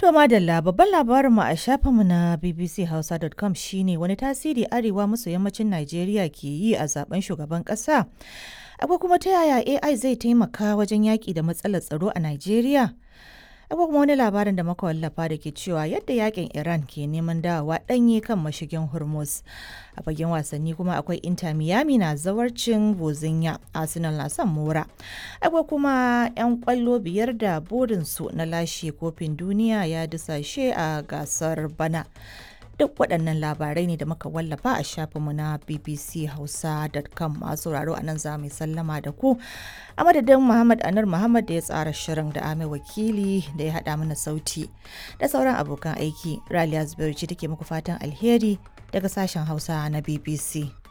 To madalla babban labarinmu a shafinmu na bbchausa.com shine wani tasiri arewa maso yammacin Najeriya ke yi a zaben shugaban ƙasa. Akwai kuma ta yaya AI zai taimaka wajen yaƙi da matsalar tsaro a Najeriya? Akwai kuma wani labarin da muka wallafa da ke cewa yadda yakin Iran ke neman dawowa ɗanye kan mashigin Hormuz. A fagen wasanni kuma akwai Inter Miami na zawarcin Bozinya, Arsenal na son Mora. Akwai kuma 'yan kwallo biyar da burinsu na lashe kofin duniya ya dusashe a gasar bana. Duk waɗannan labarai ne da muka wallafa a shafinmu na bbchausa.com masu sauraro a nan za mu sallama da ku. A madadin Muhammad Anar Muhammad da ya tsara shirin da Ame Wakili da ya haɗa mana sauti da sauran abokan aiki. Raliya Zubairu ce take muku fatan alheri daga sashen Hausa na BBC.